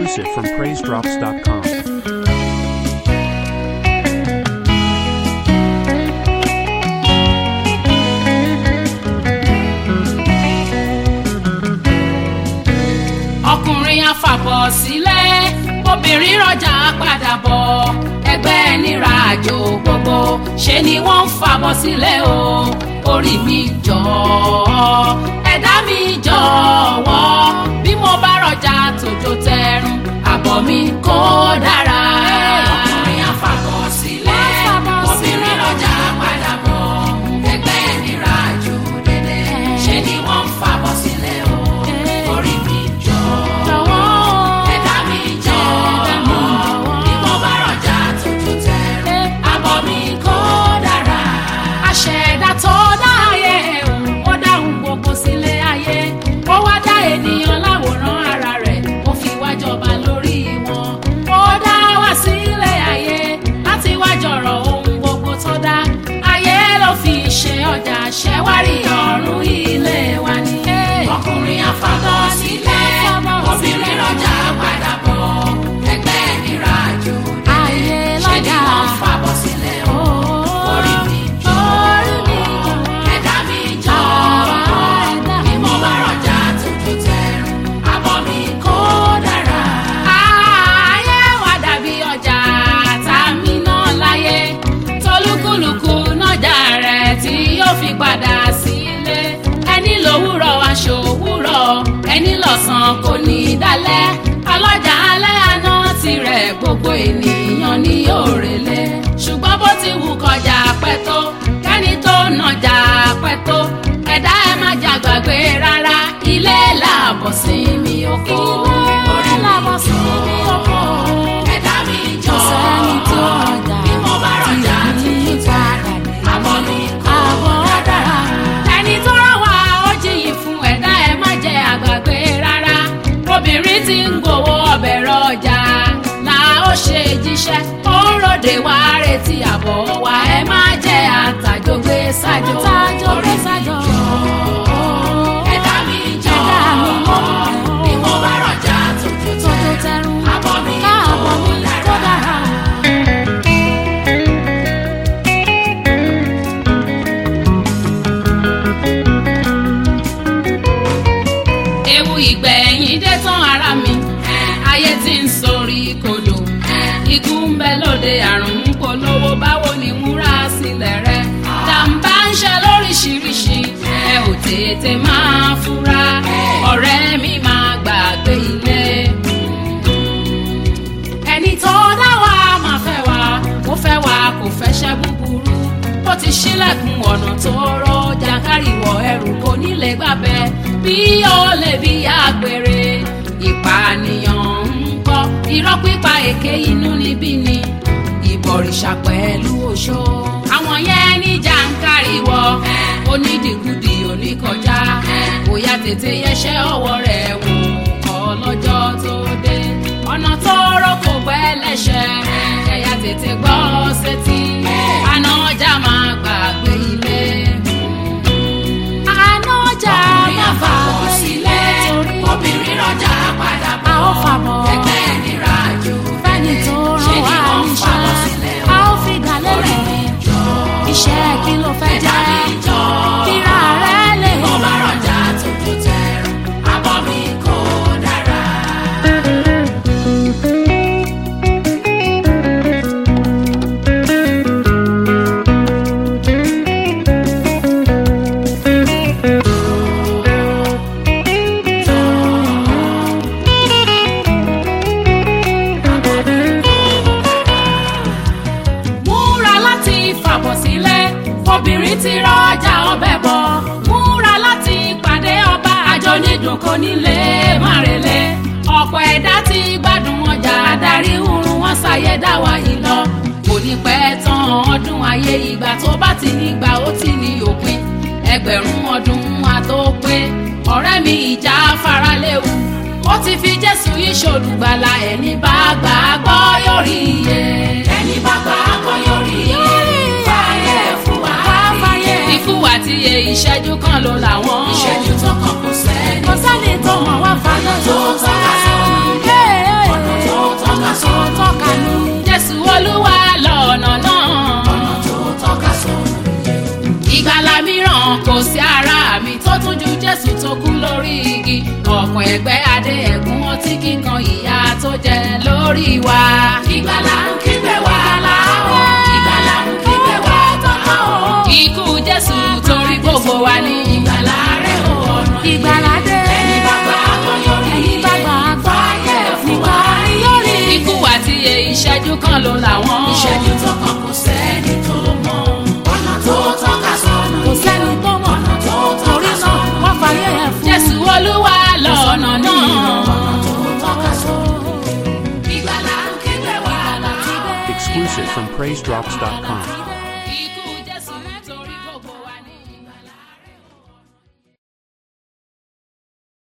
Exclusive from PraiseDrops.com. ọkùnrin afàbọ̀ sílẹ̀ obìnrin rọjà padà bọ̀ ẹgbẹ́ nira àjò gbogbo ṣe ni wọ́n ń fàbọ̀ sílẹ̀ o orí mi jọ ẹ̀dá mi jọ̀wọ́ bí mo bá rọjà tòjò tẹrun àbọ̀ mi kó dára. ọkùnrin afàbọ̀ sílẹ̀ obìnrin rọjà padà bọ̀ ẹgbẹ́ nira àjò dédé ṣe ni wọ́n ń fàbọ̀ sílẹ̀ o orí mi jọ̀wọ́ ẹ̀dá mi jọ̀wọ́ bí mo bá rọjà tuntun tẹ̀rù àbọ̀ mi kó dára. àṣẹ̀dá tó dá ayé òun ó dáhùn gbogbo sílé ayé ó wá dá ènìyàn láwòrán ara rẹ̀ ó fi wá jọba lórí wọn ó dá wá sílé ayé láti wá jọ̀rọ̀ ohun gbogbo tó dá ayé ló fi ṣe ọjà ṣẹ́wárí ọ̀run ilé wa ni. ọkùnrin afagọ́ sílẹ̀ obìnrin lọ́jà padà bọ̀ ẹgbẹ́ nira jù Ayé ṣé ni lọ́jà. wọ́n fàbọ̀ sílẹ̀ o orí mi jọ ẹ̀dá mi jọ bí mo bá rọjà tuntun tẹ̀rù àbọ̀ mi kó dára. ayé wa dàbí ọjà tá a mi náà láyé tolúkúlùkù nájà rẹ̀ tí yóò fi padà sílé ẹni lówùrọ̀ aṣọ òwúrọ̀ ẹni lọ́sàn kò ní í dálẹ̀ ọlọ́jà alẹ́ àná tirẹ̀ gbogbo ènìyàn ní òrèlé ṣùgbọ́n bó ti wù kọjá pẹ́ tó kẹ́ni tó nàjà pẹ́ tó ẹ̀dá ẹ̀ má jà gbàgbé rárá ilé làbọ̀ sí mi oko orí làbọ̀ sí mi oko ẹ̀dá mi jọ sẹ́ni tí ó rọjà bí mo bá rọjà tuntun tẹ̀ àbọ̀ mi kò dára ẹni tó rán wa ó jìyìn fún ẹ̀dá ẹ̀ má jẹ́ àgbàgbé rárá obìnrin tí ń gbowó ọbẹ̀ rọjà là ó ṣe jíṣẹ́ ó ń ròde wá retí àbọ̀ wa ẹ má jẹ́ àtàjọgbé sájò Àtàjọgbé sájò. ẹ̀dá mi jọ Ẹ̀dá mi mọ́. bí mo bá rọjà tuntun Tuntun tẹ̀ tẹrun. àbọ̀ mi Káàbọ̀ mi kò kó dára. dára. ewu ìgbẹ̀yìn dé tán ara mi ayé tí ń sọrí kodò ikú ń bẹ lóde àrùn ń polówó báwo ni múra sílẹ̀ rẹ jàǹbá ń ṣe lóríṣiríṣi ẹ ò tètè máa fura ọ̀rẹ́ mi máa gbàgbé ilé ẹni tó dá wa máa fẹ́ wa ó fẹ́ wa kò fẹ́ ṣẹ́ búburú ó ti ṣílẹ̀kùn ọ̀nà tó rọ jàǹkárìwọ̀ ẹrù kò nílé gbàbẹ́ bí ó lè bí àgbèrè ìpànìyàn ń kọ́ irọ́ pípa èké inú níbí ni ìbọ̀rìṣà pẹ̀lú oṣó àwọn yẹn ní jàǹkárìwọ̀ onídìgúdì oníkọjá bóyá tètè yẹsẹ̀ ọwọ́ rẹ̀ wò kọ́ lọ́jọ́ tó dé ọ̀nà tó rọ́ kò pẹ́ lẹ́sẹ̀ ẹ̀yà tètè gbọ́ sétí àná ọjà máa gbàgbé ilé. Àná ọjà ọkùnrin má àfàbọ̀ fàbọ̀ sílẹ̀ torí obìnrin rọjà padà a ó bọ̀ fàbọ̀. ẹgbẹ́ nira jù Fẹ́ni tó ṣe rán ni wa wọ́n ń fàbọ̀ níṣẹ́. sílẹ̀ A ó fi gàlẹ́ orí rẹ̀. mi jọ Iṣẹ́ kí ló fẹ́ ẹ̀dá jẹ́? mi jọ Kíra rẹ̀ lè mo bá rọjà tuntun tẹ̀rù àbọ̀ mi kò dára. múra láti fàbọ̀ sílẹ̀ obìnrin ti rọjà ọbẹ̀ bọ̀ múra láti pàdé ọba àjọ nídùn kò nílé márele ọ̀pọ̀ ẹ̀dá ti gbádùn ọjà adarí hurun wọn ṣàyẹ̀ dáwà yìí lọ kò ní pẹ́ tán ọdún ayé ìgbà tó bá ti nígbà ó ti ní òpin ẹgbẹ̀rún ọdún àtòpé ọ̀rẹ́ mi ìjà faraléwu ó ti fi jésù yìí ṣolùgbàlà ẹni bá gbà á gbọ́ yóò rí iye ẹni bá gbà á gbọ́ yóò rí iye fàyè fún wa fàyè. ikú àti iye ìṣẹ́jú kan ló làwọn ìṣẹ́jú tó kàn kò sẹ́ni Kò sẹ́ni tó mọ̀ wá fàdé tó tọ́ka sórí ọ̀nà tó tọ́ka ní. jésù olúwa lọ́nà náà. ọ̀nà tó tọ́ka sọ̀nà. ìgbàlà mìíràn kò sí ara mi tó tún ju jésù tó kú lórí igi ọ̀pọ̀ ẹgbẹ́ adé ẹ̀gún ọtí kíkan ìyà tó jẹ lórí wa. ìgbàlà ń kígbe wá láwọ̀. ìgbàlà ń kígbe wá tọ́ka o. ikú jésù torí gbogbo wa ní. ìgbàlà rẹ̀ ò ọ̀nà yìí. ìgbàlà dé. ẹni bá gbà á kọ́ yọrí. ẹni bá gbà á gbà á yẹ fún wa. yọrí. ikú àti ìṣẹ́jú kan ló làwọn. ìṣẹ́jú tó kàn kò sẹ́ni tó mọ̀. ọ̀nà tó tọ́ka sọ̀nà. kò sẹ́ni tó mọ̀. ọ̀nà tó tọ́ka sọ̀nà. wọ́n fàyè ẹ̀ fún. jésù olúwa lọ́nà náà. ọ̀nà tó tọ́ka sọ̀nà. ìgbàlà ń kígbe wá láwọ̀. Exclusive from PraiseDrops.com.